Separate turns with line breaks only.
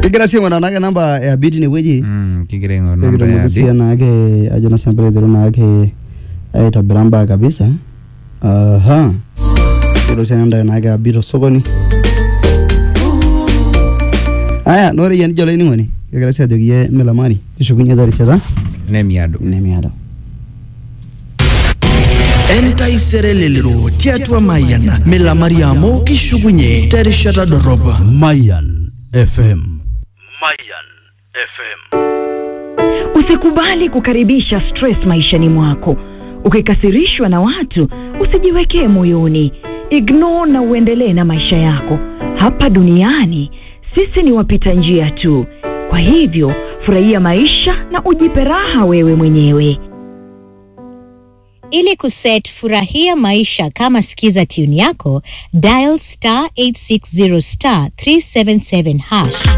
kigira sii aing'uraa naake namba ya Abi tinewueji
Mm, kigira aing'oru namba
pekitumoki
ya
sii
Abi.
naake ajo na sambere aiteru naake aitobira mbaa kabisa aha kiro sii endaa naake Abi tosokoni aya nore yie nijo olainining'oni kigira sii ajoki yie milamari kishukunye terishata
nemiado
nemiado
entaisere lelero tiatua mayian milamari amu kishukunye terishata dorop
Mayan FM.
Usikubali kukaribisha stress maishani mwako. Ukikasirishwa na watu, usijiwekee moyoni. Ignore na uendelee na maisha yako. Hapa duniani sisi ni wapita njia tu. Kwa hivyo, furahia maisha na ujipe raha wewe mwenyewe.
Ili kuset furahia maisha kama sikiza tune yako, dial star 860 star 377 hash.